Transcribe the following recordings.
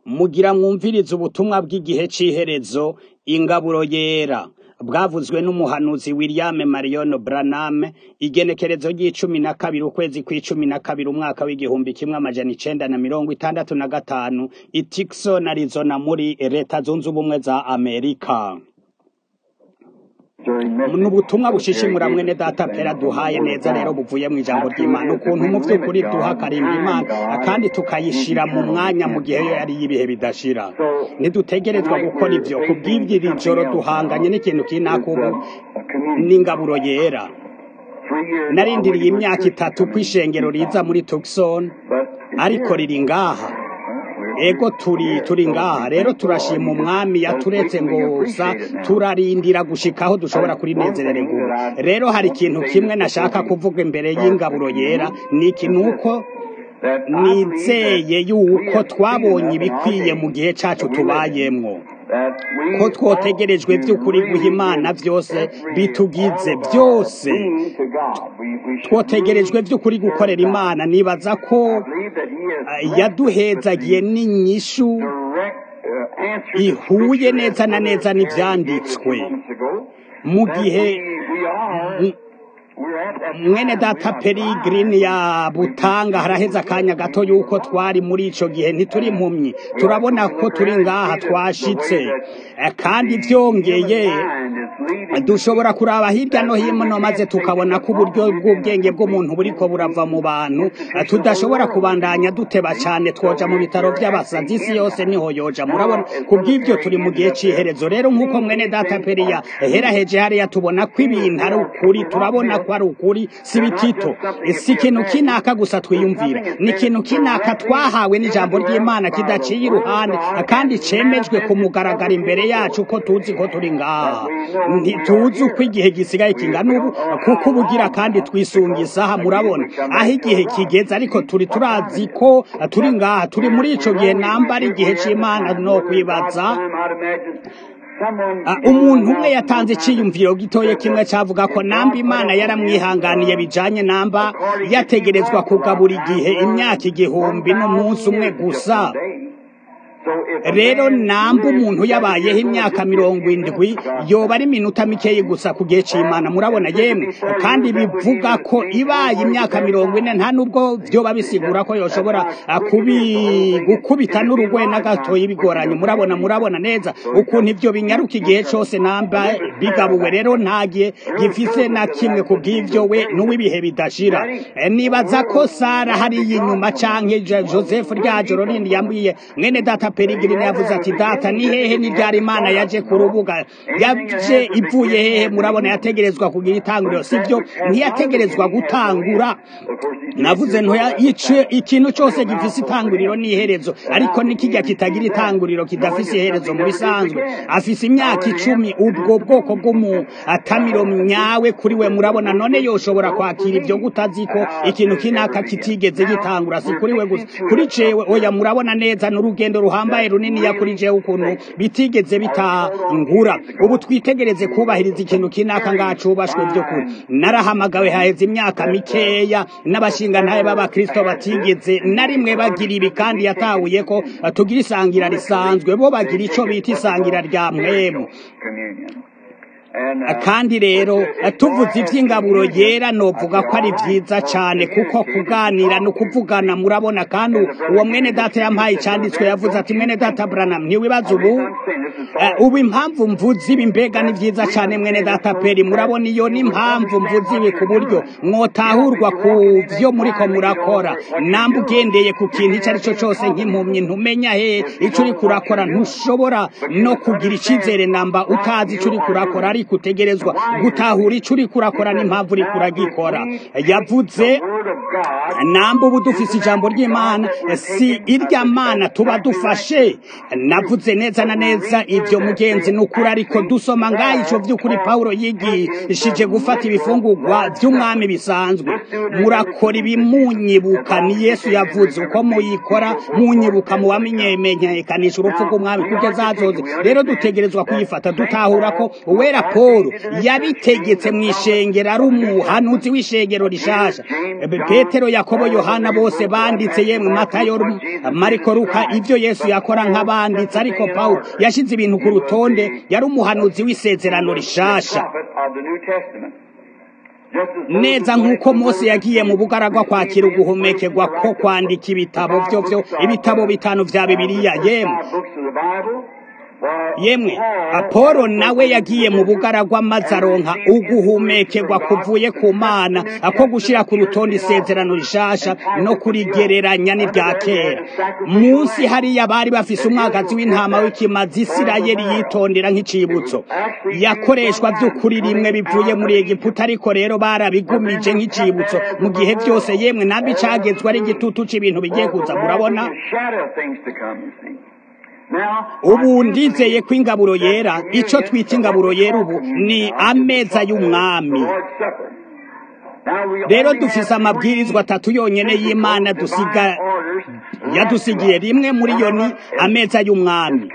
mugira mwumvirize ubutumwa bw'igihe c'iherezo ingaburo yera bwavuzwe n'umuhanuzi William Marion Branham igenekerezo ry'icumi na kabiri ukwezi kw'icumi na kabiri umwaka w'igihumbi kimwe amajana icenda na mirongo itandatu na gatanu i Tucson Arizona muri leta zunze ubumwe za Amerika ni ubutumwa bushishimura mwene data pera duhaye neza rero buvuye mu ijambo ry'imana ukuntu mu by'ukuri duha karimba imana kandi tukayishira mu mwanya mu gihe yo yari y'ibihe bidashira ntidutegerezwa gukora ivyo ku bw'iri joro duhanganye n'ikintu kinaka ubu n'ingaburo yera narindiriye imyaka itatu kw'ishengero riza muri Tucson ariko riri ngaha ego turi turi ngaha rero turashima umwami yaturetse ngo gusa turarindira gushikaho dushobora kurinezerererwa rero hari ikintu kimwe nashaka kuvuga imbere y'ingaburo yera ni iki nuko nizeye yuko twabonye ibikwiye mu gihe cacu tubayemwo ko twotegerejwe by'ukuri guha imana byose bitugize byose twotegerejwe by'ukuri gukorera imana nibaza ko yaduhezagiye n'inyishu ihuye neza na neza n'ibyanditswe mu gihe mwene data peregrine ya butanga haraheze akanya gato yuko twari muri ico gihe ntituri impumyi turabona ko turi ngaha twashitse kandi byongeye dushobora kuraba hirya no hino maze tukabona ko uburyo bw'ubwenge bw'umuntu buriko burava mu bantu tudashobora kubandanya duteba cyane twoja mu bitaro by'abasazi isi yose niho yoja murabona kubw'ibyo turi mu gihe c'iherezo rero nk'uko mwene data periya heraheje hariya tubona ko ibintu ari ukuri turabona ko ari ukuri si bitito si ikintu kinaka gusa twiyumvira ni ikintu kinaka twahawe n'ijambo ry'imana kidaciye iruhande kandi cemejwe ku mugaragaro imbere yacu ko tuzi ko turi ngaha ntituzi uko igihe gisigaye kingana ubu kuko ubugira kandi twisunga isaha murabona aho igihe kigeze ariko turi turazi ko turi ngaha turi muri ico gihe namba ari igihe c'imana no kwibaza umuntu umwe yatanze iciyumviro gitoye kimwe cavuga ko namba imana yaramwihanganiye bijanye namba yategerezwa kugabura igihe imyaka igihumbi n'umunsi umwe gusa rero namba umuntu yabayeho imyaka mirongo indwi yoba ari iminota mikeyi gusa ku gihe c'imana murabona yemwe kandi bivuga ko ibaye imyaka mirongo ine nta nubwo vyoba bisigura ko yoshobora gukubita n'urugwe n'agatoyi bigoranye murabona murabona neza ukuntu ivyo binyaruka igihe cose namba bigabuwe rero ntagiye gifise na kimwe ku bw'ivyo we n'uw'ibihe bidashira nibaza ko sara hariya inyuma canke joseph rya joro rindi yambwiye mwene data Peregrine yavuze ati data ni hehe ni ryari imana yaje ku rubuga yaje ivuye hehe murabona yategerezwa kugira itanguriro sivyo ntiyategerezwa gutangura navuze ntoya ice ikintu cyose gifise itanguriro n'iherezo ariko nikijya kitagira itanguriro kidafise iherezo mu bisanzwe afise imyaka icumi ubwo bwoko bw'umutamiro nyawe kuri we murabona none yoshobora kwakira ibyo gutazi ko ikintu kinaka kitigeze gitangura si kuri we gusa kuri cewe oya murabona neza n'urugendo ruhambaye runini yakurije ukuntu bitigeze bitangura ubu twitegereze kubahiriza ikintu kinaka ngacubashwe byo kuri narahamagawe haheze imyaka mikeya n'abashinga ntaye b'abakristo batigeze na rimwe bagira ibi kandi yatahuye ko tugira isangira risanzwe bo bagira ico bita isangira rya mwemu kandi rero tuvuze iby'ingaburo yera novuga ko ari byiza cyane kuko kuganira no kuvugana murabona kandi uwo mwene data yampaye icyanditswe yavuze ati mwene data Branham ntiwibaza ubu ubu impamvu mvuze ibi mbega ni byiza cyane mwene data peri murabona iyo ni impamvu mvuze ibi ku buryo mwotahurwa ku byo muriko murakora namba ugendeye ku kintu icyo ari cyo cyose nk'impumyi ntumenya he icyo uri kurakora ntushobora no kugira icyizere namba utazi icyo uri kurakora ariko utegerezwa gutahura icyo uri kurakora n'impamvu uri kuragikora yavuze namba ubu dufise ijambo ry'imana si irya mana tuba dufashe navuze neza na neza ibyo mugenzi ni ukuri ariko dusoma ngaho icyo by'ukuri pawulo yigishije gufata ibifungurwa by'umwami bisanzwe murakora ibimunyibuka ni yesu yavuze uko muyikora munyibuka mu wamenyekanisha urupfu rw'umwami kugeza azoze rero dutegerezwa kuyifata dutahura ko uwera paul yabitegetse mu ishengero ari umuhanuzi w'ishengero rishasha petero yakobo yohana bose banditse yemwe matayo mariko luka ibyo yesu yakora nk'abanditse ariko paul yashyize ibintu ku rutonde yari umuhanuzi w'isezerano rishasha neza nk'uko mose yagiye mu bugaragwa kwakira uguhumekerwa ko kwandika ibitabo byo byo ibitabo bitanu vya bibiliya yemwe yemwe apolo nawe yagiye mu bugaragwa maze aronka uguhumekerwa kuvuye ku mana ako gushira ku rutonde isezerano rishasha no kurigereranya n'ibya kera munsi hariya bari bafise umwagazi w'intama w'ikimazi isirayeli yitondera nk'icibutso yakoreshwa by'ukuri rimwe bivuye muri egiputa ariko rero barabigumije nk'icibutso mu gihe byose yemwe nabi cagezwe ari igitutu c'ibintu bigiye kuza murabona ubu ndizeye ko ingaburo yera icyo twita ingaburo yera ubu ni ameza y'umwami rero dufise amabwirizwa atatu yonyene y'imana dusiga yadusigiye rimwe muri yo ni ameza y'umwami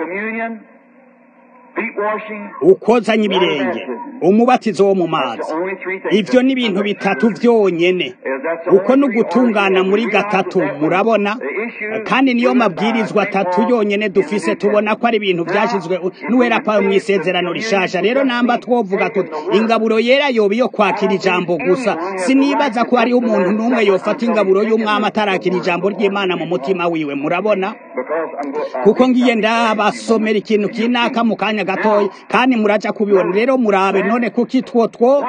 ukozanya ibirenge umubatizo wo mu mazi ibyo ni ibintu bitatu byonyene uko ni ugutungana muri gatatu murabona kandi niyo mabwirizwa atatu yonyene dufise tubona ko ari ibintu byashyizwe n'uwera pawe mu isezerano rishasha rero namba twovuga tuti ingaburo yera yoba iyo kwakira ijambo gusa sinibaza ko hariho umuntu n'umwe yofata ingaburo y'umwami atarakira ijambo ry'imana mu mutima wiwe murabona kuko ngiye ndabasomera ikintu kinaka mu kanya gatoya kandi muraja kubibona rero murabe none kuki two two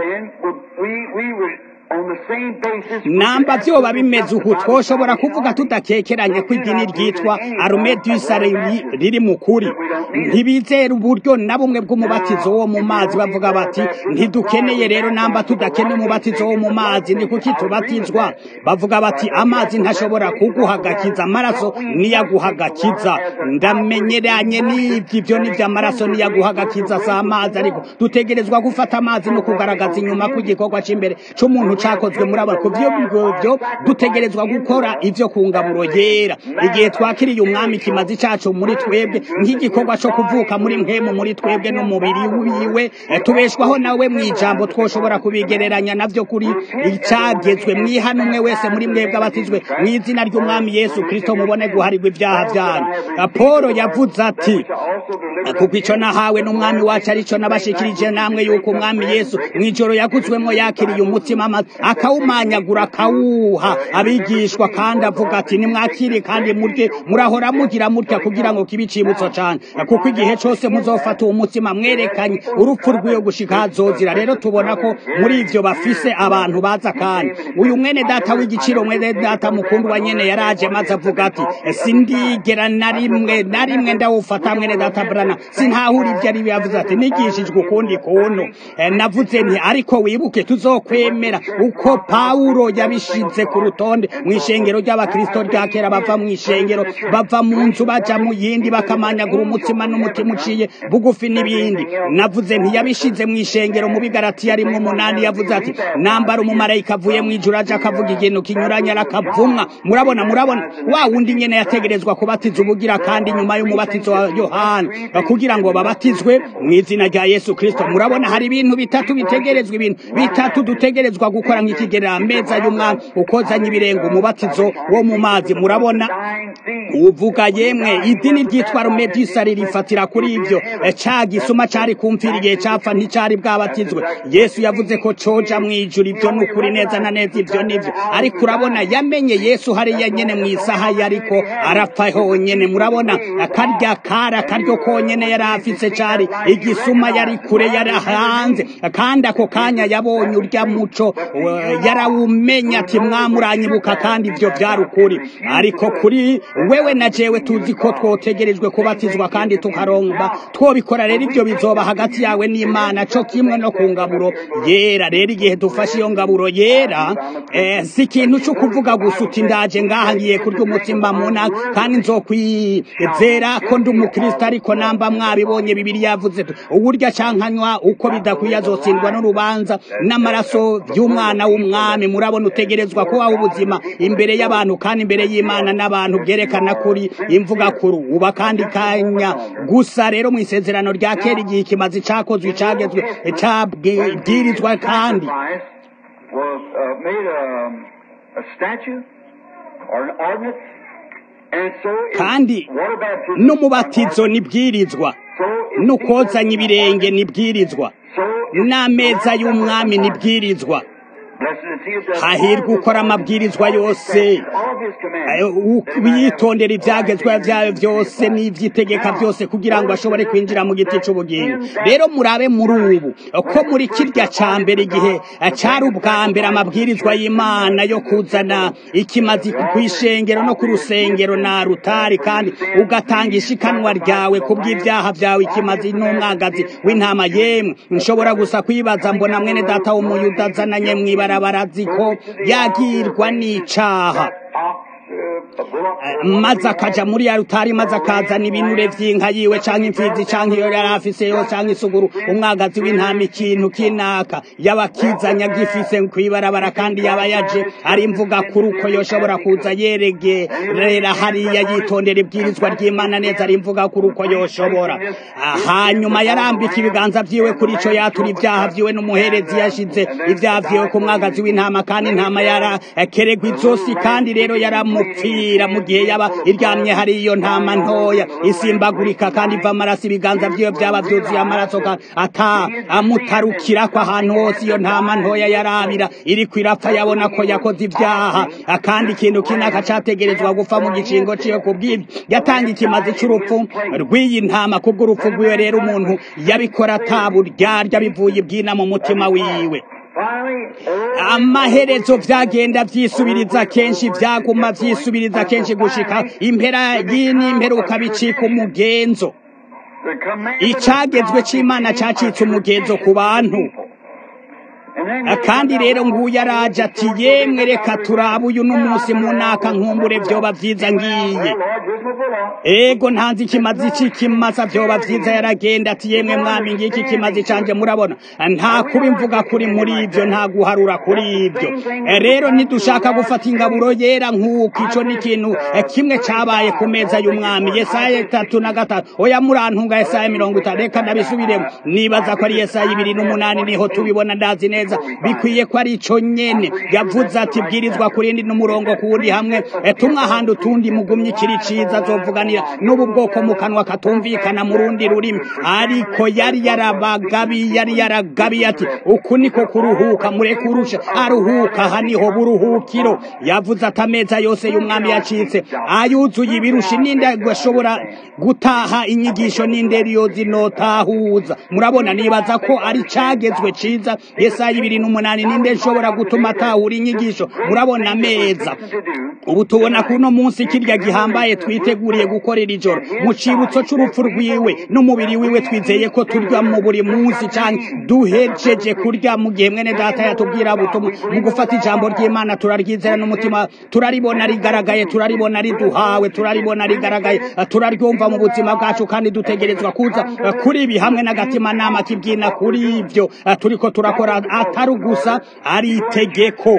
namba vyoba bimeze uku twoshobora kuvuga tudakekeranye ko idini ryitwa arume dusare riri mu kuri ntibizera uburyo na bumwe bw'umubatizo wo mu mazi bavuga bati ntidukeneye rero namba tudakeneye umubatizo wo mu mazi ni kuki tubatizwa bavuga bati amazi ntashobora kuguhagakiza amaraso niyaguhagakiza ndamenyeranye n'ivyo ivyo nivyo amaraso niyaguhagakiza si amazi ariko dutegerezwa gufata amazi no kugaragaza inyuma kw'igikorwa c'imbere c'umuntu cakozwe muri aba kuvyo byo dutegerezwa gukora ivyo ku ngaburo yera igihe twakiriye umwami kimazi cacu muri twebwe nk'igikorwa co kuvuka muri mpemu muri twebwe n'umubiri wiwe tubeshwaho nawe mu ijambo twoshobora kubigereranya navyo kuri icagezwe mwihana umwe wese muri mwebwe abatizwe mu izina ry'umwami yesu kristo mubone guharirwa ibyaha vyanyu polo yavuze ati kuko ico nahawe n'umwami wacu arico nabashikirije namwe yuko umwami yesu mw'ijoro yaguzwemo yakiriye umutima amazi akawumanyagura akawuha abigishwa kandi avuga ati nimwakire kandi murye murahora mugira mutya kugira ngo kibe icibutso cane kuko igihe cose muzofata uwo mutima mwerekanye urupfu rw'iyo gushika hazozira rero tubona ko muri ivyo bafise abantu baza kandi uyu mwene data w'igiciro mwene data mukundwa nyene yaraje maze avuga ati sindigera na rimwe na rimwe ndawufata mwene data brana sintahura ivyo ari yavuze ati nigishijwe ukundi kuntu navuze nti ariko wibuke tuzokwemera uko pawulo yabishize ku rutonde mu ishengero ry'abakristo rya kera bava mu ishengero bava mu nzu baja mu yindi bakamanyagura umutima n'umutima uciye bugufi n'ibindi navuze ntiyabishize mu ishengero mu bigaratiya rimwe umunani yavuze ati nambara umumarayika avuye mu ijuru aje akavuga ikintu kinyuranye arakavumwa murabona murabona wa wundi nyene yategerezwa kubatiza ubugira kandi nyuma y'umubatizo wa yohana kugira ngo babatizwe mu izina rya yesu kristo murabona hari ibintu bitatu bitegerezwa ibintu bitatu dutegerezwa gukora nk'ikigerera ameza y'umwami ukozanya ibirenga umubatizo wo mu mazi murabona uvuga yemwe idini ryitwa rumedisa ririfatira kuri ivyo ca gisuma cari kumvira igihe capfa nticari bwabatizwe yesu yavuze ko coja mw'ijuru ivyo ni ukuri neza na neza ivyo nivyo ariko urabona yamenye yesu hariya nyene mw'isaha yariko arapfa honyene murabona akarya kara akaryo konyene yari afise cari igisuma yari kure yari hanze kandi ako kanya yabonye urya muco yarawumenya ati mwamuranyibuka kandi ivyo vyari ukuri ariko kuri wewe na jewe tuzi ko twotegerejwe kubatizwa kandi tukaromba twobikora rero ivyo bizoba hagati yawe n'imana co kimwe no ku ngaburo yera rero igihe dufashe iyo ngaburo yera eh, si ikintu co kuvuga gusa uti ndaje ngaha ngiye kurya umutima muna kandi nzokwizera ko ndi umukristo ariko namba mwabibonye bibiri yavuze uburyo cankanywa uko bidakwiye azotsindwa n'urubanza n'amaraso by'umwana w'umwami murabona utegerezwa kubaho ubuzima imbere y'abantu kandi imbere y'imana n'abantu byerekana kuri imvuga kuru uba kandi kanya gusa rero mu isezerano rya kera igihe ikimazi cakozwe cagezwe cabwirizwa kandi was uh, made a, a statue or an ordinance, and so is kandi water baptism. n'umubatizo nibwirizwa So is n'ukozanya ibirenge nibwirizwa So is n'ameza y'umwami nibwirizwa Blessed is he that does hahirwa all ukora the amabwirizwa yose all his commandments. witondera ibyagezwa byawe byose n'iby'itegeka byose kugira ngo ashobore kwinjira mu giti cy'ubugingo rero murabe muri ubu ko muri kirya cya mbere igihe cyari ubwa mbere amabwirizwa y'imana yo kuzana ikimazi ku ishengero no ku rusengero na rutari kandi ugatanga ishikanwa ryawe ku bw'ibyaha byawe ikimazi n'umwagazi w'intama yemwe nshobora gusa kwibaza mbona mwene data w'umuyuda azananye mu ibarabara azi ko yagirwa n'icaha maze akaja muri ya rutari maze akazana ibinure vy'inka yiwe canke imfizi canke iyo yari afise yo canke isuguru umwagazi w'intama ikintu kinaka yaba akizanya gifise kw'ibarabara kandi yaba yaje ari mvuga kuri uko yoshobora kuza yeregerera hariya yitondera ibwirizwa ry'imana neza ari mvuga kuri uko yoshobora hanyuma yarambika ibiganza vyiwe kuri ico yatura ivyaha vyiwe n'umuherezi yashize ivyaha vyiwe ku mwagazi w'intama kandi intama yarakeregwa izosi kandi rero yaramupfira mu gihe yaba iryamye hari iyo ntama ntoya isimbagurika kandi iva amaraso ibiganza vyiwe vyaba vyuzuye amaraso kandi ata amutarukirako ahantu hose iyo ntama ntoya yarabira iriko irapfa yabona ko yakoze ivyaha kandi ikintu kinaka categerezwa gupfa mu gicingo ciwe kubw'ivyo yatanga ikimazi c'urupfu rw'iyi ntama kubw'urupfu rwiwe rero umuntu yabikora ataburyarya bivuye ibwina mu mutima wiwe amaherezo vyagenda vyisubiriza kenshi vyaguma vyisubiriza kenshi gushika impera y'imperuka bicika umugenzo icagezwe c'imana cacitse umugenzo ku bantu kandi rero nguyu araje ati yemwe reka turabe uyu n'umunsi mu naka nkumbure vyoba vyiza ngiye ego ntanzi ikimazi c'ikimasa vyoba vyiza yaragenda ati yemwe mwami ngiki kimazi canje murabona nta kuba imvuga kuri muri ivyo nta guharura kuri ivyo rero ntidushaka gufata ingaburo yera nk'uko ico ni ikintu kimwe cabaye ku meza y'umwami yesaya itatu na gatatu oya murantunga yesaya mirongo itanu reka ndabisubiremo nibaza ko ari yesaya ibiri n'umunani niho tubibona ndazi neza bikwiye ko ari ico nyene yavuze ati bwirizwa kurindi n'umurongo ku wundi hamwe tumwe ahandi utundi mugumye ikiri ciza azovuganira n'ubu bwoko mu kanwa katumvikana mu rundi rurimi ariko yari yarabagabi yari yaragabiye ati uku niko kuruhuka mureke urusha aruhuka aha niho buruhukiro yavuze ati ameza yose y'umwami yacitse ayuzuye ibirushi ninde ashobora gutaha inyigisho ninde riyo zinotahuza murabona nibaza ko ari cagezwe ciza yesaya ibiri n'umunani ninde nshobora gutuma atahura inyigisho murabona ameza ubu tubona kuno munsi kirya gihambaye twiteguriye gukorera ijoro mu cibutso c'urupfu rwiwe n'umubiri wiwe twizeye ko turya mu buri munsi canke duhejeje kurya mu gihe mwene data yatubwira butumwa mu gufata ijambo ry'imana turaryizera n'umutima turaribona rigaragaye turaribona riduhawe turaribona rigaragaye turaryumva mu buzima bwacu kandi dutegerezwa kuza kuri ibi hamwe n'agatimanama kibwina kuri ivyo turiko turakora atari gusa ari itegeko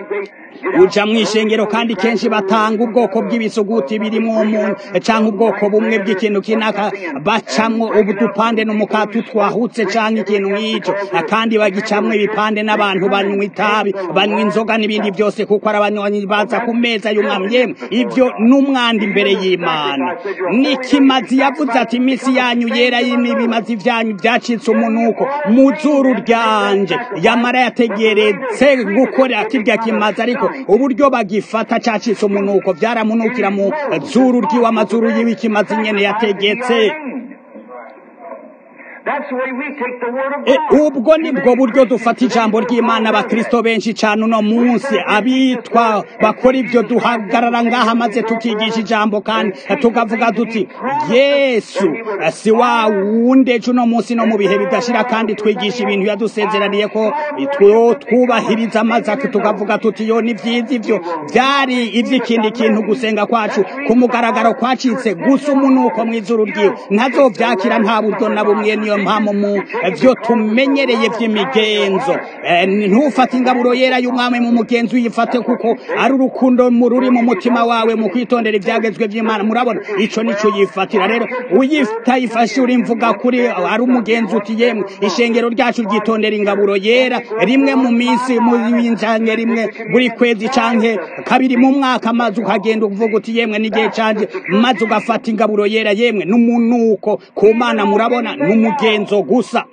uja mw'ishengero kandi kenshi batanga ubwoko bw'ibisuguti birimwo umuntu canke ubwoko bumwe bw'ikintu kinaka bacamwo ubudupande n'umukati twahutse canke ikintu nk'ico kandi bagicamwo ibipande n'abantu banywa itabi banywa inzoga n'ibindi byose kuko ari abanywanyi baza ku meza y'umwami yemwe ivyo n'umwanda imbere y'imana nikimazi yavuze ati imisi yanyu yera n'ibimazi vyanyu vyacitse umunuko mu zuru ryanje yamara yategeretse gukora kirya kimazi ariko uburyo bagifata cacitse umunuko vyaramunukira mu zuru ryiwe amazuru yiwe ikimazi nyene yategetse ubwo nibwo buryo dufata ijambo ry'imana abakristo benshi cyane uno munsi abitwa bakora ibyo duhagarara ngaha maze tukigisha ijambo kandi tukavuga duti yesu si wa wundi ejo uno munsi no mu bihe bidashira kandi twigisha ibintu yadusezeraniye ko twubahiriza amaze tukavuga tuti yo ni byiza ibyo byari iby'ikindi kintu gusenga kwacu ku mugaragaro kwacitse gusa umunuko mu izuru ryiwe ntazovyakira nta buryo na bumwe niyo yo mpamo mu vyo tumenyereye vy'imigenzo Eh, ntufate ingaburo yera y'umwami mu mugenzi uyifate kuko ari urukundo mu ruri mu mutima wawe mu kwitondera ivyagezwe vy'imana murabona ico nico yifatira rero uyitayifashe uri mvuga kuri ari umugenzi uti yemwe ishengero ryacu ryitondera ingaburo yera rimwe mu minsi mu canke rimwe buri kwezi canke kabiri mu mwaka maze ukagenda uvuga uti yemwe n'igihe canje maze ugafata ingaburo yera yemwe n'umunuko ku mana murabona n'umugenzo gusa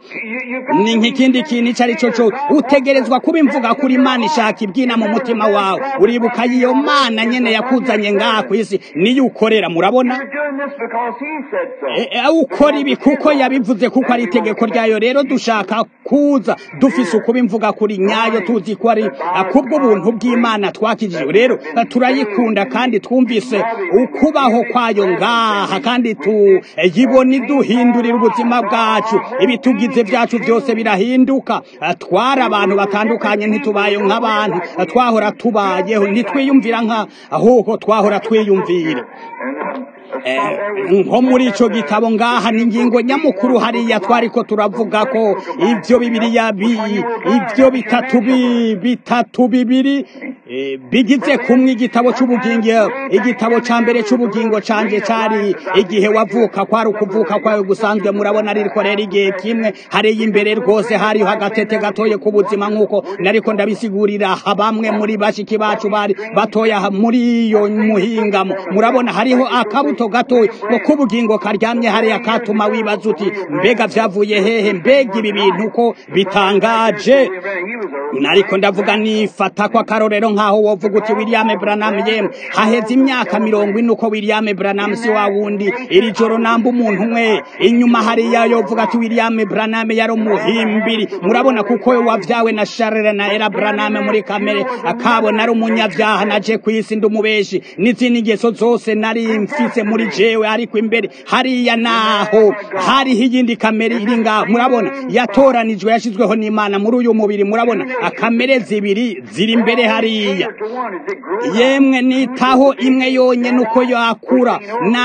ni nk'ikindi kintu ico ari cyo cyo utegerezwa kuba imvuga kuri imana ishaka ibyina mu mutima wawe uribuka iyo mana nyene yakuzanye ngaha ku isi niyo ukorera murabona You're doing this because he said so. E- e, ukora ibi kuko yabivuze kuko ari itegeko ryayo rero dushaka kuza dufise ukuba imvuga kuri nyayo tuzi ko ari ah, kubw'ubuntu bw'imana twakijijwe rero ah, turayikunda kandi twumvise ukubaho kwayo ngaha kandi tuyibona iduhindurira ubuzima bwacu ibitugize byacu byose birahinduka Ah, twari abantu batandukanye ntitubaye nk'abantu Ah, twahora tubayeho ntitwiyumvira nka ahubwo twahora twiyumvira And um, a Eh, spot there was nko muri ico gitabo ngaha ni ingingo nyamukuru hariya twariko turavuga ko ivyo bibiriya bi ivyo bitatu bi bitatu bibiri eh, bigize kumwe igitabo c'ubugingo igitabo ca mbere c'ubugingo canje cari igihe wavuka kwari ukuvuka kwawe gusanzwe murabona ririko rero igihe kimwe hariya imbere rwose hariho agatete gatoye k'ubuzima nk'uko nariko ndabisigurira aha bamwe muri bashiki bacu bari batoya aha muri iyo muhingamo murabona hariho akabuto gatoya ngo k'ubugingo karyamye hariya katuma wibaza uti mbega vyavuye hehe mbega ibi bintu ko bitangaje he was a nariko ndavuga nifata ko akarorero nk'aho wovuga uti William Branham yemwe haheze imyaka mirongo ine uko William Branham si wa wundi iri joro namba umuntu umwe inyuma hariya yovuga ati William Branham yari umuhimbiri murabona kuko we wavyawe na Charles na Era Branham muri kamere akabo nari umunyavyaha naje kwisi ndumubeshi n'izindi ngeso zose nari mfise muri jewe ariko imbere hariya naho hariho iyindi kamere iri ngaho murabona yatoranijwe yashizweho n'Imana muri uyu mubiri murabona akamere zibiri ziri imbere hariya to one as it grew. yemwe nitaho imwe yonyene uko yakura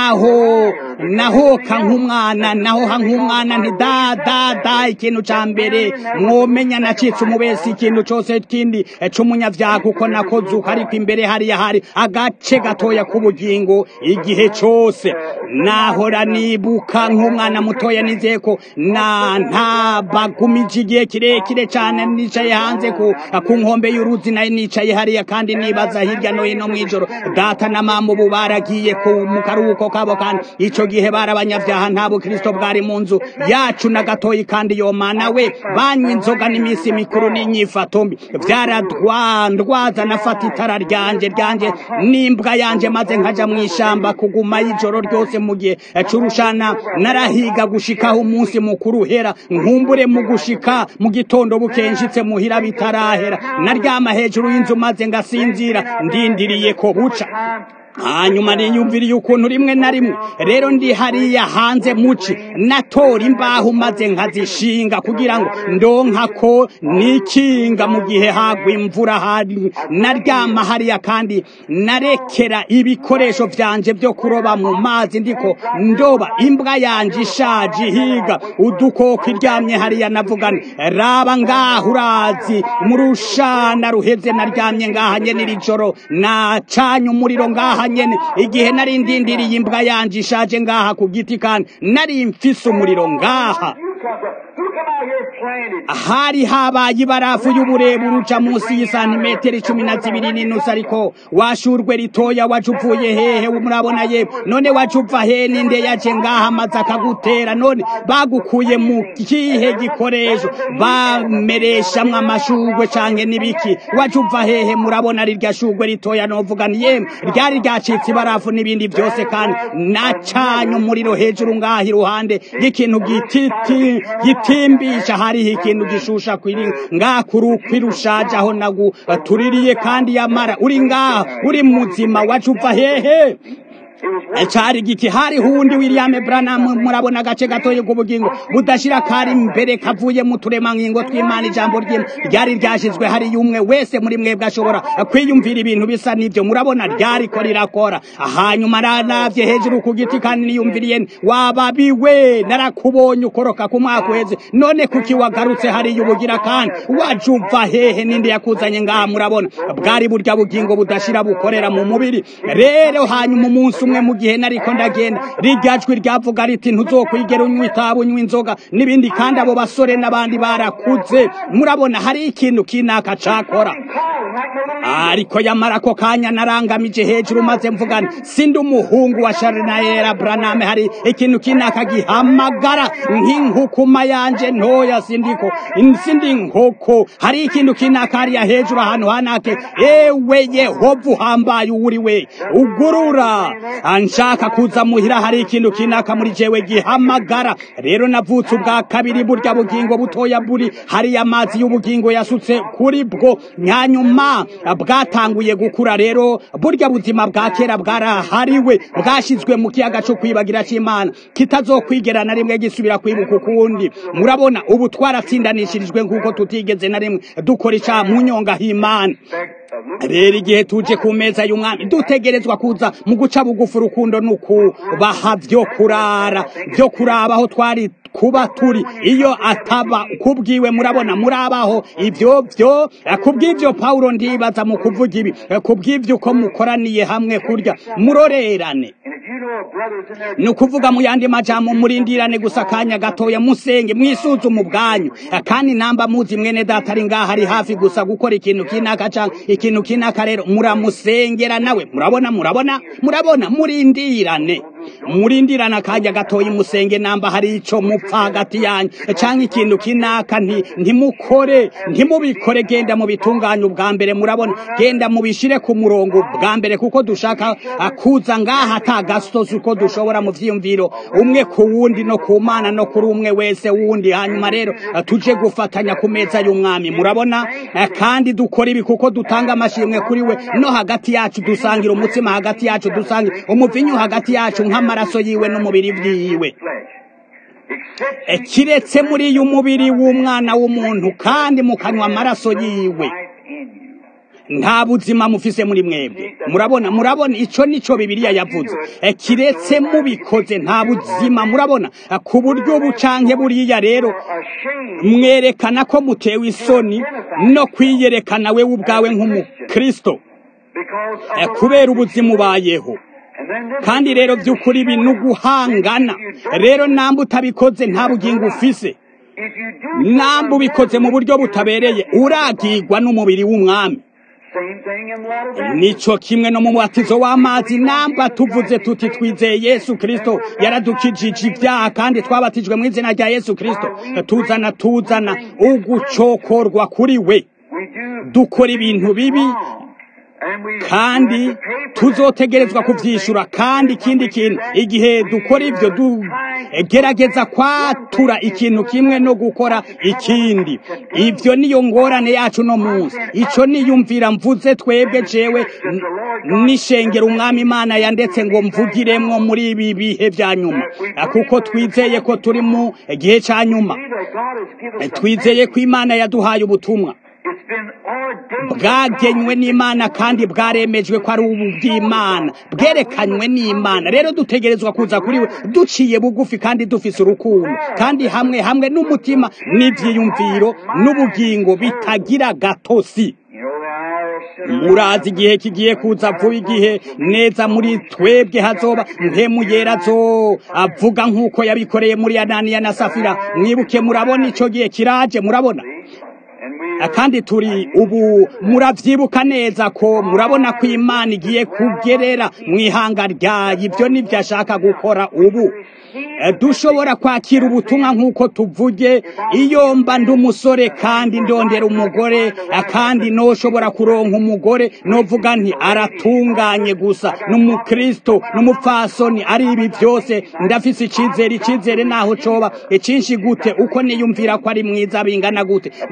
naho nahoka nk'umwana nahoha nk'umwana nti da da da ikintu ca mbere mwomenya nacitse umubesi ikintu cose kindi eh, c'umunyavyaha kuko nakozuka ariko imbere hariya hari agace gatoya k'ubugingo igihe cose nahora nibuka nk'umwana mutoya nizeye ko na ntabagumije igihe kirekire cane nicaye hanze ku ku nkombe y'uruzi nayo nicaye hariya kandi nibaza hirya no hino mw'ijoro data na mama ubu baragiye ku mu karuhuko kabo kandi ico gihe bari abanyavyaha nta bukristo bwari mu nzu yacu na gatoyi kandi yo mana we banywa inzoga n'iminsi mikuru n'inyifato mbi vyaradwandwaza nafata itara ryanje ryanje n'imbwa yanje maze nkaja mw'ishamba kuguma y'ijoro ryose mu gihe c'urushana narahiga gushikaho umunsi mukuru uhera nkumbure mu gushika mu gitondo bukenshitse muhira bitarahera naryama hejuru y'inzu maze ngasinzira ndindiriye ko buca hanyuma niyumviriye ukuntu rimwe na rimwe rero ndi hariya hanze muci natora imbaho maze nkazishinga kugira ngo ndonka ko nikinga mu gihe hagwa imvura hari naryama hariya kandi narekera ibikoresho vyanje vyo kuroba mu mazi ndiko ndoba imbwa yanje ishaje ihiga udukoko iryamye hariya navugana raba ngaho urazi mu rushana ruheze naryamye ngaha nyene iri joro nacanye umuriro ngaha nyene igihe nari ndindiriye imbwa yanje ishaje ngaha ku giti kandi nari mfise umuriro ngaha You come from, who come out here planted? hari habaye ibarafu y'uburebure uca munsi y'isantimetero icumi na zibiri n'inusu ariko washurwe ritoya waje uvuye hehe murabona ye none waje uva he ninde yaje ngaha maze akagutera none bagukuye mu kihe gikoresho bamereshamwo amashurwe canke n'ibiki waje uva hehe murabona rirya shurwe ritoya novuga ni yemwe ryari ryacitse ibarafu n'ibindi byose kandi nacanye umuriro hejuru ngaha iruhande y'ikintu gititi gitimbisha hariho ikintu gishusha kwiri ngaha kurukwi rushaje aho nagu tuririye kandi yamara uri ngaha uri muzima waje uva hehe cari giki hari hundi William Branham murabona agace gatoye k'ubugingo budashira kari imbere kavuye mu turemangingo tw'Imana ijambo ry'Imana ryari ryashizwe hari yumwe wese muri mwebwe ashobora kwiyumvira ibintu bisa n'ivyo murabona ryari ko rirakora hanyuma naravye hejuru ku giti kandi niyumviriye wababiwe narakubonye ukoroka ku mwaka uheze none kuki wagarutse hariya ubugira kandi waje uva hehe ninde yakuzanye ngaha murabona bwari burya bugingo budashira bukorera mu mubiri rero hanyuma umunsi umwe mu gihe nariko ndagenda rirya jwi ryavuga riti ntuzokwigera unywa itabu unywa inzoga n'ibindi kandi abo basore n'abandi barakuze murabona hari ikintu kinaka cakora ariko yamara ako kanya narangamije hejuru maze mvugana sindi umuhungu wa Sharinayera Branham hari ikintu kinaka gihamagara nk'inkukuma yanje ntoya sindiko sindi nkoko hari ikintu kinaka hariya hejuru ahantu hanake ewe Yehova uhambaye uri we ugurura anshaka kuza muhira hari ikintu kinaka muri jewe gihamagara rero navutse ubwa kabiri burya bugingo butoya buri hariya amazi y'ubugingo yasutse kuri bwo nyanyuma bwatanguye gukura rero burya buzima bwa kera bwarahariwe bwashizwe mu kiyaga cyo kwibagira cy'Imana kitazokwigera na rimwe gisubira kwibuka ukundi murabona ubu twaratsindanishirijwe nk'uko tutigeze na rimwe dukora icyaha mu nyonga h'Imana rero igihe tuje ku meza y'umwami dutegerezwa kuza mu guca bugufi urukundo nukubaha vyo kurara vyo kuraba aho twari kuba turi iyo ataba kubwiwe murabona murabaho ivyo vyo kubw'ivyo Paulo ndibaza mu kuvuga ibi kubw'ivyo uko mukoraniye hamwe kurya murorerane ni ukuvuga mu yandi majambo murindirane gusa akanya gatoya musenge mwisuzume ubwanyu kandi namba muzi mwene data ari ngaha ari hafi gusa gukora ikintu kinaka canke ikintu kinaka rero muramusengera nawe murabona murabona murabona murindirane murindirane akanya gatoya musenge namba hari ico mupfa hagati yanyu canke ikintu kinaka nti ntimukore ntimubikore genda mu bitunganya ubwa mbere murabona genda mubishire ku murongo bwa mbere kuko dushaka kuza ngaha atagasozi uko dushobora mu vyiyumviro umwe ku wundi no ku mana no kuri umwe wese wundi hanyuma rero tuje gufatanya ku meza y'umwami murabona kandi dukora ibi kuko dutanga amashimwe kuri we no hagati yacu dusangira umutsima hagati yacu dusangira umuvinyu hagati yacu nk'amaraso yiwe n'umubiri vyiwe kiretse muri uyu mubiri w'umwana w'umuntu kandi mukanywa amaraso yiwe nta buzima mufise muri mwebwe murabona murabona ico nico bibiliya yavuze kiretse mubikoze nta buzima murabona ku buryo bucanke buriya rero mwerekana ko mutewe isoni no kwiyerekana wewe ubwawe nk'umukristo kubera ubuzima ubayeho kandi rero by'ukuri ibi ni uguhangana rero namba utabikoze nta bugingo ufise namba ubikoze mu buryo butabereye uragirwa n'umubiri w'umwami nico kimwe no mu mubatizo w'amazi namba tuvuze tuti twizeye yesu kirisito yaradukijije ibyaha kandi twabatijwe mu izina rya yesu kirisito tuzana tuzana ugucokorwa kuri we dukora ibintu bibi kandi tuzotegerezwa kuvyishura kandi ikindi kintu igihe dukora ivyo dugerageza kwatura ikintu kimwe no gukora ikindi ivyo niyo ngorane yacu no munsi ico niyumvira mvuze twebwe jewe nishengera umwami imana yandetse ngo mvugiremwo muri ibi bihe vya nyuma kuko twizeye ko turi mu gihe ca nyuma twizeye ko imana yaduhaye ubutumwa bwagenywe n'imana kandi bwaremejwe ko ari ubw'imana bwerekanywe n'imana rero dutegerezwa kuza kuri we duciye bugufi kandi dufise urukundo kandi hamwe hamwe n'umutima n'ivyiyumviro n'ubugingo bitagira gatosi murazi igihe kigiye kuza vuba igihe neza muri twebwe hazoba mpemu yera zo avuga nk'uko yabikoreye muri ananiya na safira mwibuke murabona ico gihe kiraje murabona kandi turi ubu muravyibuka neza ko murabona ko imana igiye kugerera mu ihanga ryayo ibyo nibyo ashaka gukora ubu dushobora kwakira ubutumwa nk'uko tuvuge iyo mba ndi umusore kandi ndondera umugore kandi noshobora kuronka umugore novuga nti aratunganye gusa n'umukristo n'umupfasoni ari ibi byose ndafise icizere icizere naho coba icinshi gute uko niyumvira ko ari mwiza bingana gute ntegereza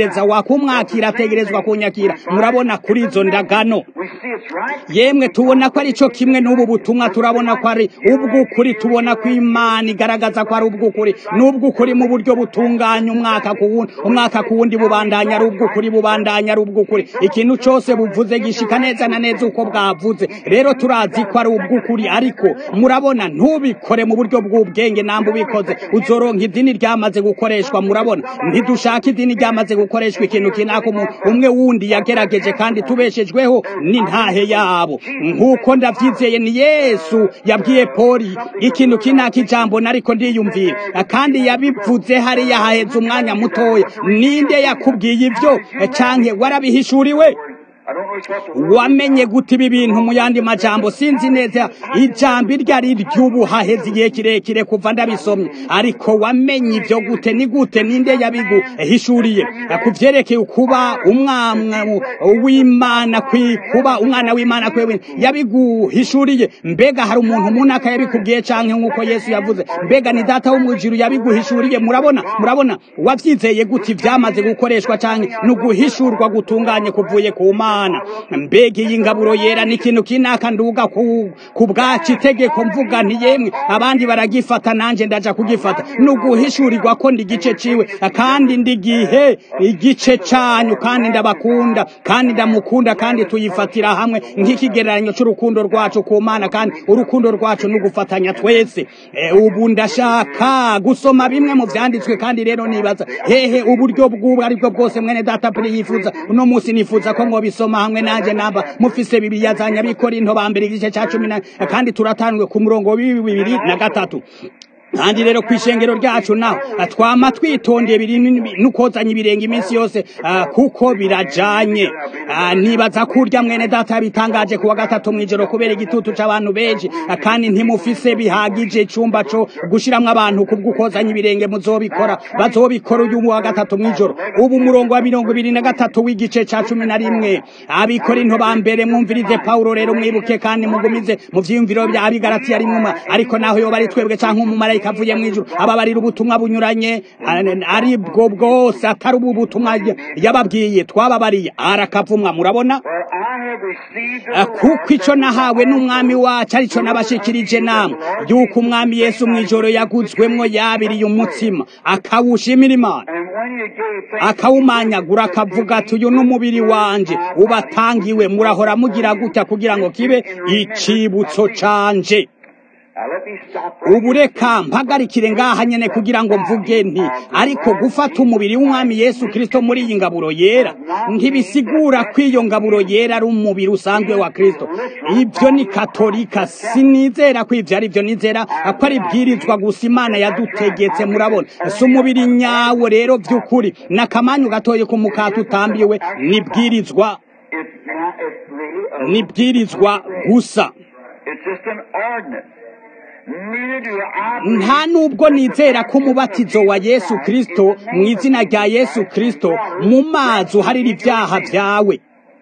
ategereza wakumwakira ategerezwa kunyakira murabona kuri izo ndagano We see it's right. yemwe tubona ko ari cyo kimwe n'ubu butumwa turabona ko ari ubw'ukuri tubona ko imana igaragaza ko ari ubw'ukuri n'ubw'ukuri mu buryo butunganya umwaka ku wundi umwaka ku wundi bubandanya ari ubw'ukuri bubandanya ari ubw'ukuri ikintu cyose buvuze gishika neza na neza uko bwavuze rero turazi ko ari ubw'ukuri ariko murabona ntubikore mu buryo bw'ubwenge namba ubikoze uzoronka idini ryamaze gukoreshwa murabona ntidushaka idini ryamaze gukoreshwa ikintu kinaka umu- umwe wundi yagerageje kandi tubeshejweho n'intahe yabo nk'uko ndabyizeye ni yesu yabwiye poli ikintu kinaka ijambo nariko ndiyumvira kandi yabivuze hariya haheze umwanya mutoya ninde yakubwiye ibyo canke warabihishuriwe I don't know what the wamenye gute ibi bintu mu yandi majambo sinzi neza ijambo iryo ari ry'ubu haheze igihe kirekire kuva ndabisomye ariko wamenye ibyo gute ni gute ninde yabiguhishuriye ku vyerekeye kuba umwana w'imana kwi kuba umwana w'imana kwewe yabiguhishuriye mbega hari umuntu munaka yabikubwiye canke nk'uko yesu yavuze mbega ni data wo mw'ijuru yabiguhishuriye murabona murabona wavyizeye gute ivyamaze gukoreshwa canke ni uguhishurwa gutunganye kuvuye ku mana mbega iyi ngaburo yera ni ikintu kinaka nduga ku, ku bwacu itegeko mvuga nti yemwe abandi baragifata nanje ndaja kugifata ni uguhishurirwa ko ndi igice ciwe kandi ndi gihe igice canyu kandi ndabakunda kandi ndamukunda kandi tuyifatira hamwe nk'ikigereranyo c'urukundo rwacu ku mana kandi urukundo rwacu ni ugufatanya twese e, ubu ndashaka gusoma bimwe mu vyanditswe kandi rero nibaza hehe uburyo bw'ubu aribwo bwose mwene data pili yifuza uno munsi nifuza ko mwobisoma hamwe nanje namba mufise bibiliya za nyabikorinto ba mbere igice ca cumi na kandi turatangwe ku murongo wa bibiri na gatatu kandi rero kwishengero ryacu naho twama twitondeye biri nukozanya ibirenge iminsi yose ah, kuko birajanye Ah, nibaza kurya mwene data bitangaje kuwa gatatu mwijoro kubera igitutu c'abantu benshi ah, kandi ntimufise bihagije icumba co gushiramwo abantu kubw'ukozanya ibirenge muzobikora bazobikora uyu wa gatatu mwijoro ubu umurongo wa mirongo ibiri na gatatu w'igice ca cumi na rimwe abikora into ba mbere mwumvirize pawulo rero mwibuke kandi mugumize mu vyiyumviro vya abigaratiya rimwe ariko naho yoba ari twebwe canke umumarayika avuye mw'ijuru ababarira ubutumwa bunyuranye ari bwo bwose atari ubu butumwa yababwiye twababariye arakavumwa murabona For I have received Ah, of the kuko ico nahawe n'umwami wacu arico nabashikirije namwe yuko umwami yesu mw'ijoro yaguzwemwo yabiriye umutsima akawushimira imana And when you gave thanks, akawumanyagura akavuga ati uyu n'umubiri wanje ubatangiwe murahora mugira gutya kugira ngo kibe icibutso canje now let me stop right ubu reka mpagarikire ngaha nyene kugira ngo mvuge nti ariko gufata umubiri w'umwami yesu kristo muri iyi ngaburo yera ntibisigura ko iyo ngaburo yera ari umubiri usanzwe wa kristo ibyo ni katolika sinizera ko ivyo ari byo nizera ko ari ibwirizwa gusa imana yadutegetse murabona si umubiri nyawo rero vy'ukuri n'akamanyu gatoye ku mukati utambiwe nibwirizwa It's not, it's really a, nibwirizwa gusa it's just an ordinance. Neither do I believe nta nubwo nizera ko umubatizo wa yesu kristo mu izina rya yesu kristo mu mazi uharira ibyaha byawe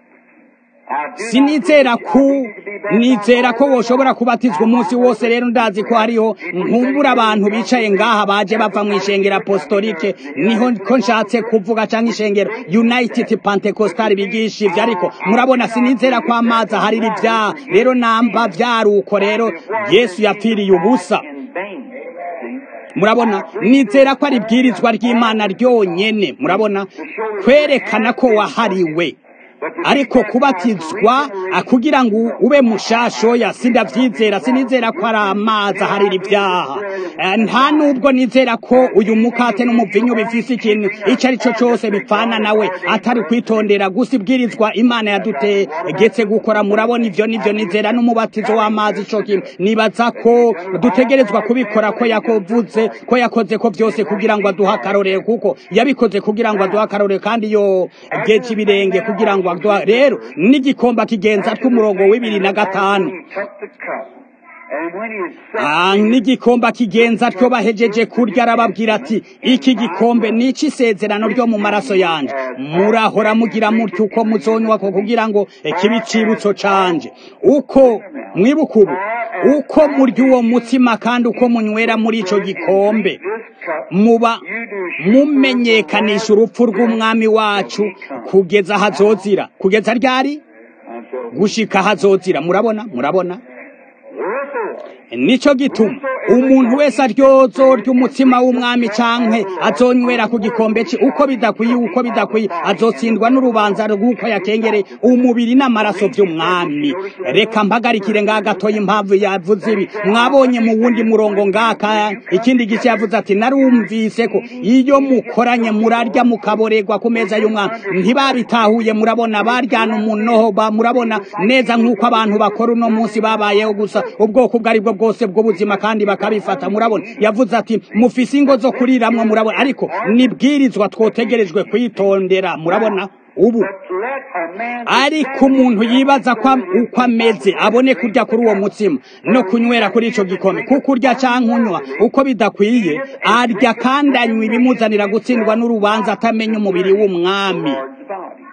I do sinizera not ko believe you to be nizera ko woshobora kubatizwa umunsi wose rero ndazi ko hariho nkumbura abantu bicaye ngaha baje bava mu ishengero apostolike niho ko nshatse kuvuga cyangwa ishengero united pentecostal bigisha ivyo ariko murabona sinizera ko amazi aharira ibyaha rero namba vyaruko rero yesu yapfiriye ubusa in vain. See? murabona nizera ko ari ibwirizwa ry'imana ryonyene murabona kwerekana ko wahariwe ariko kubatizwa ah, kugira ngo ube mushashoya sindavyizera sinizera ko ari amazi aharira ibyaha Eh, nta nubwo nizera ko uyu mukate n'umuvinyu bifise ikintu ico ari cyo cose bipfana nawe atari kwitondera gusa ibwirizwa imana yadutegetse gukora murabona ivyo nivyo nizera n'umubatizo w'amazi ico kintu nibaza ko dutegerezwa kubikora ko yakovuze ko yakoze ko vyose kugira ngo aduhe akarorero kuko yabikoze kugira ngo aduhe akarorero kandi yo geje ibirenge kugira ngo aduhe rero n'igikomba kigenza tw'umurongo w'ibiri na gatanu He took the cup And when he had Ah, said, n'igikombe kigenza atyo bahejeje kurya arababwira ati iki gikombe ni isezerano ryo mu maraso yanjye murahora mugira mutyo uko muzonywa ko kugira ngo kibe icibutso canje uko mwibuka ubu uko murya uwo mutsima kandi uko munywera muri ico gikombe this cup, muba you do show mumenyekanisha urupfu rw'umwami wacu kugeza hazozira kugeza ryari until gushika hazozira murabona murabona wherefore nico gituma umuntu wese aryozo ry'umutsima w'umwami canke azonywera ku gikombe ci uko bidakwiye uko bidakwiye azotsindwa n'urubanza rw'uko yakengereye umubiri n'amaraso vy'umwami reka mpagarikire ngaha gatoya impamvu yavuze ibi mwabonye mu wundi murongo ngaka ikindi gice yavuze ati narumvise ko iyo mukoranye murarya mukaborerwa ku meza y'umwami ntibabitahuye murabona baryana umunoho ba murabona neza nk'uko abantu bakora uno munsi babayeho gusa ubwoko ubwo aribwo bwose bw'ubuzima kandi bakabifata murabona yavuze ati mufise ingo zo kuriramwo murabona ariko nibwirizwa twotegerejwe kwitondera murabona ubu let a man ariko umuntu yibaza ko am- uko ameze abone kurya kuri uwo mutsima no kunywera kuri ico gikombe kuko urya canke unywa uko bidakwiye arya kandi anywa ibimuzanira gutsindwa n'urubanza atamenya umubiri w'umwami Lord's body.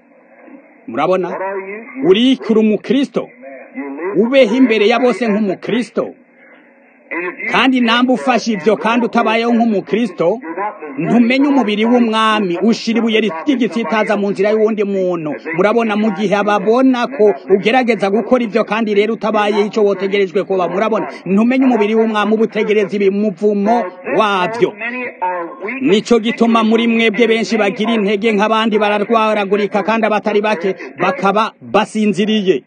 murabona What are you? You, urikura umukristo you live ubeho imbere ya bose nk'umukristo and if you kandi namba ufashe ivyo kandi utabayeho nk'umukristo you're not the ntumenye umubiri w'umwami ushira ibuye ry'igitsitaza mu nzira y'uwundi muntu murabona mu gihe ababona ko ugerageza gukora ivyo kandi rero utabaye ico wotegerejwe kuba murabona ntumenye umubiri w'umwami uba utegereza ibimuvumo wavyo many are weak nico gituma muri mwebwe benshi bagira intege nk'abandi bararwaragurika kandi abatari bake bakaba basinziriye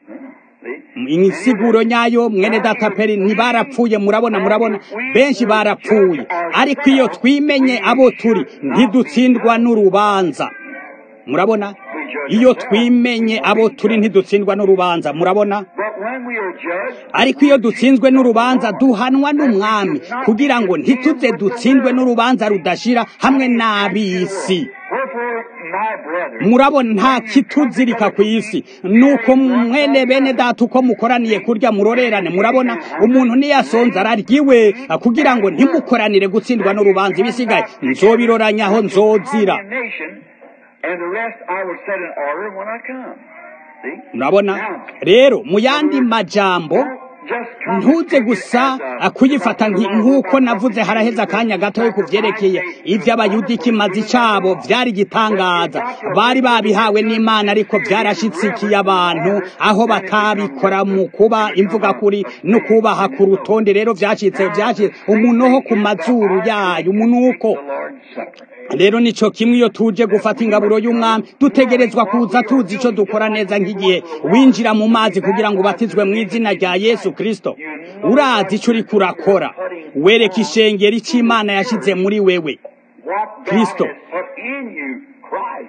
insiguro nyayo mwene data peri ntibarapfuye murabona murabona benshi barapfuye ariko iyo twimenye abo turi ntidutsindwa n'urubanza murabona iyo twimenye abo turi ntidutsindwa n'urubanza murabona but when we are judged ariko iyo dutsinzwe n'urubanza duhanwa n'umwami kugira ngo ntituze dutsindwe n'urubanza rudashira hamwe n'ab'isi wherefore my brethren murabona nta kituzirika ku isi nuko mwene bene data uko mukoraniye kurya murorerane murabona umuntu niyasonza araryiwe kugira ngo ntimukoranire gutsindwa n'urubanza ibisigaye nzobiroranyaho nzozira condemnation and the rest I will set in order when I come see murabona rero mu yandi majambo just come ntuze gusa kuyifata nki- nk'uko navuze haraheze akanya gatoya ku vyerekeye ivy'abayuda ikimazi cabo vyari igitangaza bari babihawe n'imana ariko vyarashitsikiye abantu aho batabikora mu kuba imvuga kuri no kubaha ku rutonde rero vyashitse vyashitse umunoho ku mazuru yayo umunuko the Lord's supper rero nico kimwe iyo tuje gufata ingaburo y'umwami dutegerezwa kuza tuzi ico dukora neza nk'igihe winjira mu mazi kugira ngo ubatizwe mu izina rya yesu kristo urazi ico uriko urakora wereka ishengero ico imana yashize muri wewe what God Kristo. has put in you Christ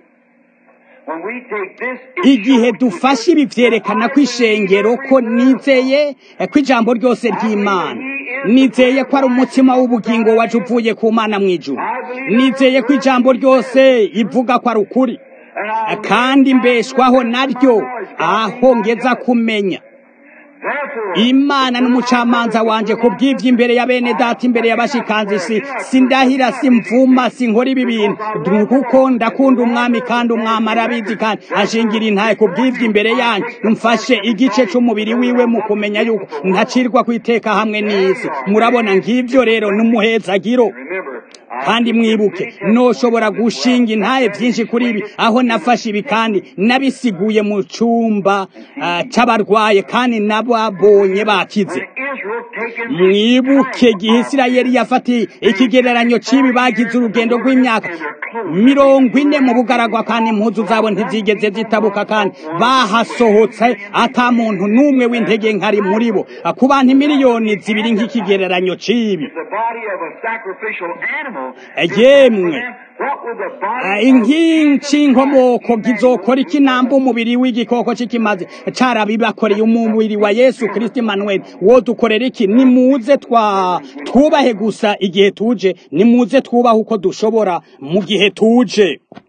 when we take this it igihe shows dufashe ibi vyerekana ko ishengero ko nizeye eh, ko ijambo ryose ry'imana nizeye ko ari umutima w'ubugingo waje uvuye ku mana mw'ijuru nizeye ko ijambo ryose ivuga ko ari ukuri and I Eh, kandi mbeshwaho naryo aho ngeza kumenya therefore imana n'umucamanza wanje ku bw'ivyo imbere ya bene data imbere y'abashikanzi si sindahira simvuma sinkora ibi bintu Du- kuko ndakunda umwami kandi umwami arabizi kandi ashingira intaye ku bw'ivyo imbere yanyu mfashe igice c'umubiri wiwe mu kumenya yuko ntacirwa kwiteka hamwe n'isi murabona ng'ivyo rero n'umuhezagiro remember I kandi mwibuke noshobora gushinga intaye byinshi kuri ibi aho nafashe ibi kandi nabisiguye mu cumba ah, c'abarwaye kandi n'ababonye bakize Israel taken mwibuke igihe isirayeli yafatiye ikigereranyo c'ibi bagize urugendo rw'imyaka mirongo ine mu bugaragwa kandi impuzu zabo ntizigeze zitabuka kandi bahasohotse ata muntu n'umwe w'intege nkari muri bo ku bantu miliyoni zibiri nk'ikigereranyo c'ibi the body of a sacrificial animal yemwe what will the body Ah, inkingi inkomoko gizokora ikinamba umubiri w'igikoko c'ikimazi carabibakoreye umubiri wa yesu kristo emmanuel wo dukorera iki nimuze twa twubahe gusa igihe tuje nimuze twubahe uko dushobora mu gihe tuje